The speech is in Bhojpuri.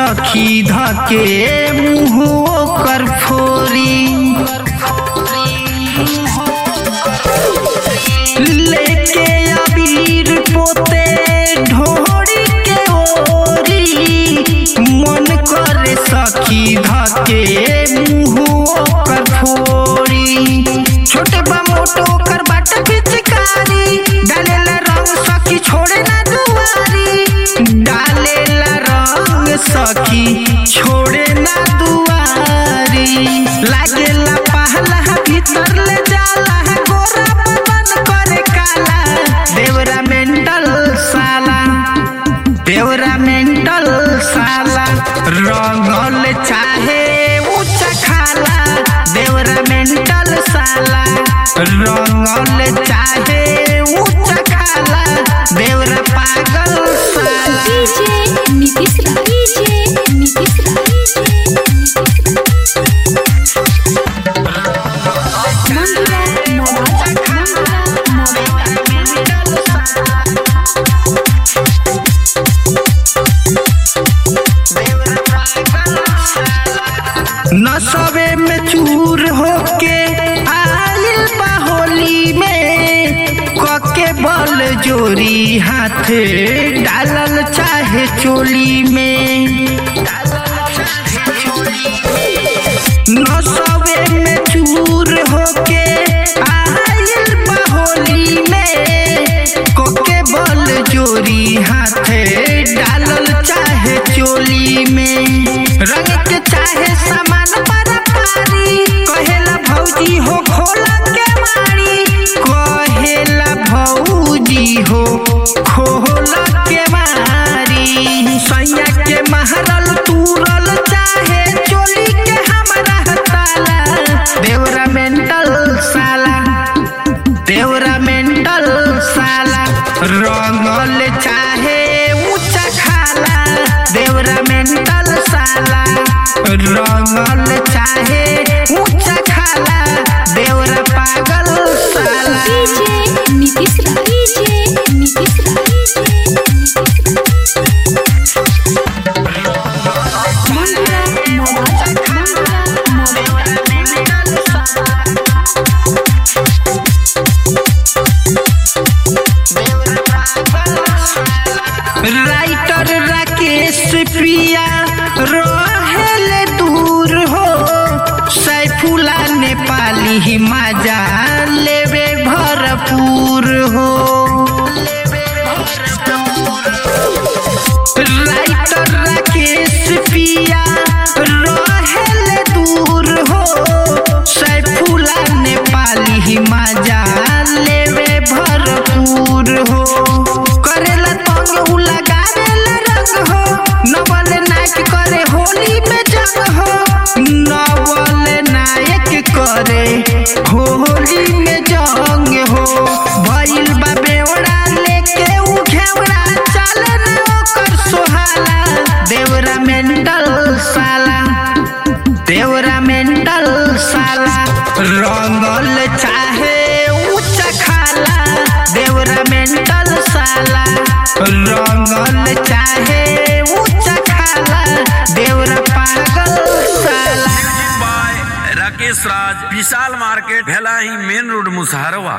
सखी धके मुँह कर फोरी लेके अबीर पोते ढोरी के ओरी मन करे सखी धके मुँह कर फोरी छोटे बा मोटो कर बाट पिचकारी डालेला रंग सखी छोड़े ना दुआरी डालेला रंग सखी छोड़े ना दुआरी लागेला पहला भीतर ले जाला गोरा बदन करे काला देवरा मेंटल साला देवरा मेंटल साला रंगल चाहे ऊंचा खाला देवरा मेंटल साला रंगल चाहे ऊंचा खाला देवरा पागल साला डीजे नीतीश राज डीजे नीतीश राज मंगला नवाज मंगला नवाज नसबे में चूर होके आइल बा होली में कके बल जोरी हाथ डालल चाहे चोली में नसबे में चूर होके आइल बा होली में कके बल जोरी हाथ डालल चाहे चोली में रंग के चाहे सामान पर पारी कहेला भौजी हो खोला के मारी कहेला भौजी हो खोला के मारी सैया के महरल तूरल चाहे चोली के हमरा ताला देवरा मेंटल साला देवरा मेंटल साला रंगल चाहे ऊंचा खाला देवरा मेंटल साला रंगल चाहे ऊंचा खाला देवरा पागल साला DJ Nitish Raj DJ Nitish Raj Mangla Nawaz Mangla writer Rakesh Priya रहेले दूर हो सैफुला नेपाली ही मजा लेवे भरपूर हो राइटर राकेश प्रिया रहेले दूर हो सैफुला नेपाली ही मजा लेवे भरपूर हो करेला तंग उ लगावेला रंग हो नवल नायक करे होली में जंग हो नवल नायक करे होली में जंग हो भइल बा बेवड़ा लेके उ घेवड़ा चले ना ओकर सोहाला देवरा मेंटल साला देवरा मेंटल साला रंगल चाहे ऊंचा खाला देवरा मेंटल साला रंगल चाहे ऊंचा खाला देवरा पागल साला बाय राकेश राज विशाल मार्केट भेला ही मेन रोड मुसहरवा